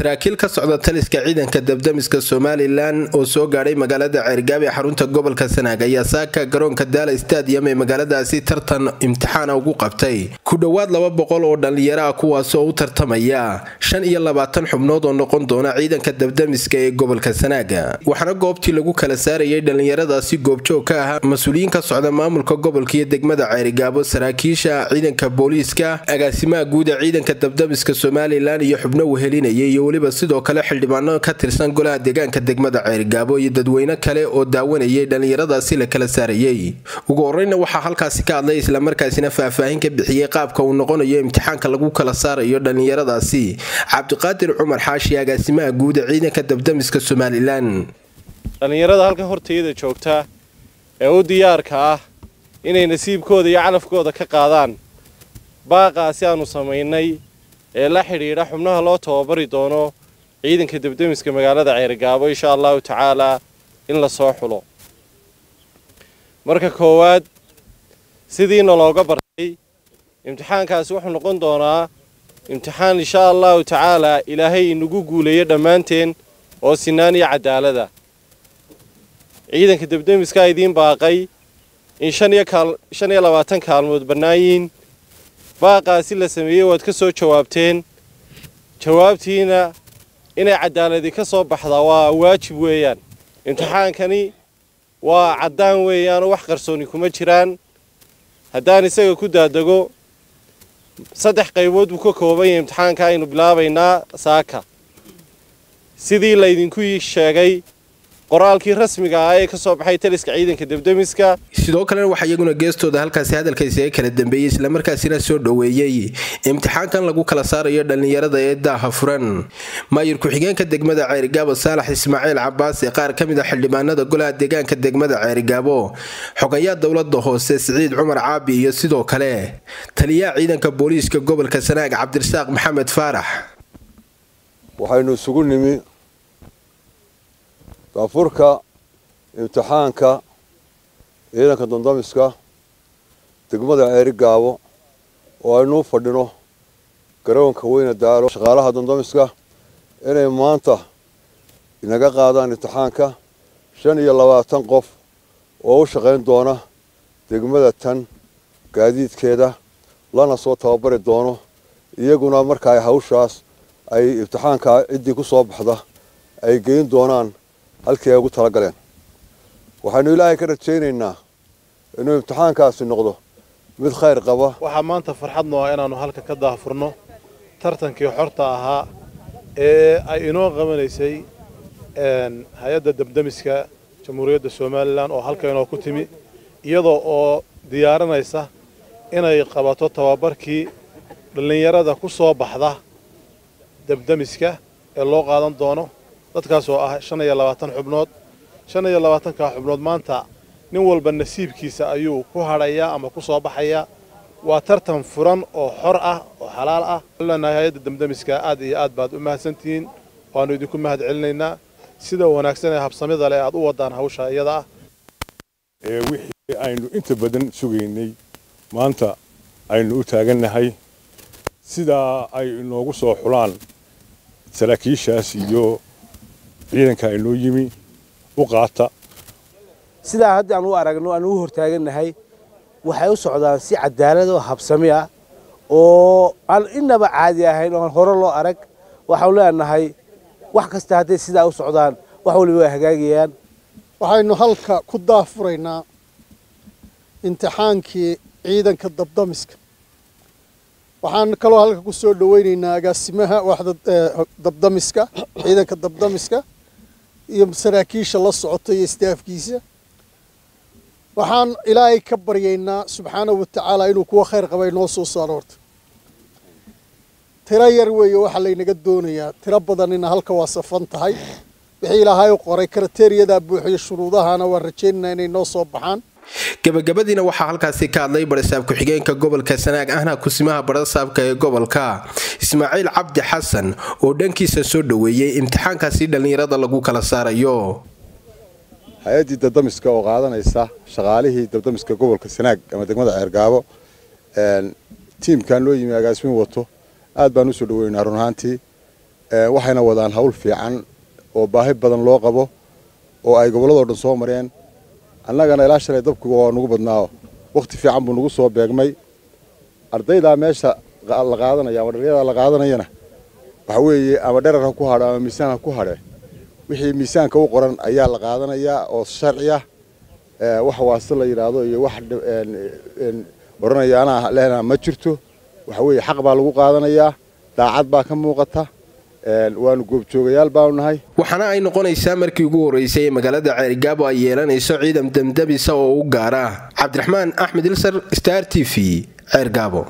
saraakiil ka socda taliska ciidanka dabdamiska somalilan oo soo gaadhay magaalada ceergaab ee xarunta gobolka sanaag ayaa saaka garoonka daala stadium ee magaaladaasi tartan imtixaana ugu qabtay ku dhowaad laba boqol oo dhallinyaro ah kuwaasoo u tartamaya shan iyo labaatan xubnood oo noqon doona ciidanka dabdamiska ee gobolka sanaaga waxaana goobtii lagu kala saarayay dhallinyaradaasi goobjoog ka ahaa mas-uuliyiin ka socda maamulka gobolka iyo degmada ceerigaabo saraakiisha ciidanka booliiska agaasimaha guud ee ciidanka dabdamiska somalilan iyo xubno wehelinayay iyo weliba sidoo kale xildhibaano ka tirsan golaha deegaanka degmada ceerigaabo iyo dadweyne kale oo daawanayay dhallinyaradaasi la kala saarayay ugu horeyna waxaa halkaasi ka hadlay islamarkaasina faahfaahin ka bixiyey qaabka uu noqonayo imtixaanka lagu kala saarayo dhallinyaradaasi cabdiqaadir cumar xaashi agaasimaha guud ee ciidanka dabdamiska somalilan dhallinyarada halkan hortayada joogta ee u diyaarka ah inay nasiibkooda iyo calafkooda ka qaadaan baaqaasi aanu samaynay ee la xidhiidha xubnaha loo tababari doono ciidanka dabdamiska magaalada ceerigaabo insha allahu tacaalaa in la soo xulo marka koowaad sidiina looga bartay imtixaankaasi wuxuu noqon doonaa imtixaan insha allahu tacaalaa ilaahay inagu guuleeyo dhammaanteen oo sinaan iyo cadaalada ciidanka dabdamiskaa idiin baaqay in shan iyo labaatan kaalmood bannaayiin baaqaasi la sameeyey waad ka soo jawaabteen jawaabtiina inay cadaaladi ka soo baxdaa waa waajib weeyaan imtixaankani waa caddaan weeyaanoo wax qarsooni kuma jiraan haddaan isaga ku daadego saddex qaybood buu ka kooban yahay imtixaanka aynu bilaabaynaa saaka sidii laydinku sheegay qoraalkii rasmiga ah ee ka soo baxay taliska ciidanka dabdamiska sidoo kalena waxaa iyaguna geestooda halkaasi hadalkaysaga kala dambeeyey islamarkaasina soo dhoweeyey imtixaankan lagu kala saarayo dhallinyarada ee daaha furan maayir ku-xigeenka degmada ceerigaabo saalax ismaaciil cabaas ee qaar ka mid a xildhibaanada golaha deegaanka degmada ceerigaabo xogayaa dowlada hoose siciid cumar caabi iyo sidoo kale taliyaha ciidanka booliiska gobolka sanaag cabdirasaaq maxamed faarax waxaynu isugu nimi daafurka imtixaanka ciidanka dandamiska degmada ceerigaabo oo aynuu fadhino garoonka weyne daalo shaqaalaha dandamiska inay maanta inaga qaadaan imtixaanka shan iyo labaatan qof oo u shaqayn doona degmada tan gaadiidkeeda lana soo tababari doono iyaguna marka ay hawshaas ay imtixaanka ciddii ku soo baxda ay geyn doonaan halkii ay ugu tala galeen waxaynu ilaahay ka rajaynaynaa inuu imtixaankaasi noqdo mid khayr qaba waxaa maanta farxad noo ah inaannu halka ka daahfurno tartankii xorta ahaa ee ay inoo qabanaysay hay-adda dabdamiska jamhuuriyadda somalilan oo halka inoo ku timi iyadoo oo diyaarinaysa inay qabato tababarkii dhallinyarada ku soo baxda dabdamiska ee loo qaadan doono dadkaas oo ah shan iyo labaatan xubnood shan iyo labaatankaa xubnood maanta nin walba nasiibkiisa ayuu ku hadhayaa ama ku soo baxayaa waa tartan furan oo xor ah oo xalaal ah leenahay hay-adda damdamiska aad iyo aad baad u mahadsantihiin waannu idinku mahad celinaynaa sida wanaagsan ee habsamida leh aad u wadaan hawsha iyada ah ee wixii aynu inta badan sugaynay maanta aynu u taagannahay sidaa ay inoogu soo xulaan saraakiishaas iyo ciidanka inoo yimi u qaata sidaa hadda aan u aragno aan u hortaagannahay waxay u socdaan si cadaalad oo habsami ah oo aan inaba caadi ahayn oon hore loo arag waxaanu leenahay wax kasta hadday sidaa u socdaan wax waliba way hagaagayaan waxaynu halka ku daafuraynaa imtixaankii ciidanka dabdamiska waxaan kaloo halka ku soo dhawaynaynaa agaasimaha waaxda dabdamiska ciidanka dabdamiska iyo saraakiisha la socota iyo istaafkiisa waxaan ilaahay ka baryaynaa subxaanahu wa tacaala inuu kuwa khayr qaba inoo soo saaro horta tiro yar weeye waxaa laynaga doonayaa tiro badanina halka waa safan tahay wixii ilaahay u qoray karateeriyadaa buuxiyo shuruudahana waan rajaynaynaa inay noo soo baxaan gabagabadiina waxaa halkaasi ka hadlay barasaab ku-xigeenka gobolka sanaag ahna kusimaha barasaabka ee gobolka ismaaciil cabdi xasan oo dhankiisa soo dhoweeyey imtixaankaasi dhallinyarada lagu kala saarayo hay-addii dabdamiska oo qaadanaysa shaqaalihii dabdamiska gobolka sanaag ama degmada ceergaabo tiimkan loo yimi agaasimin wato aad baan usoo dhaweynaa run ahaantii waxayna wadaan hawl fiican oo baahi badan loo qabo oo ay gobolladoo dhan soo mareen annagana ilaa shalay dabkuga waa nugu badnaa wakhti fiican buu nagu soo beegmay ardaydaa meesha la qaadanaya ama dhallinyada la qaadanayana waxa weeye ama dherar ha ku hadho ama miisaan ha ku hadhe wixii miisaanka u qoran ayaa la qaadanayaa oo sharci ah wax waase la yidhaahdo iyo wax odhanaya anaa lehna ma jirto waxa weeye xaq baa lagu qaadanayaa daacad baa ka muuqata waanu goobjoogayaal baanu nahay waxaana ay noqonaysaa markii ugu horreysay ee magaalada ceerigaabo ay yeelanayso ciidan demdebisa oo u gaara cabdiraxmaan axmed ilsar star t v ceergaabo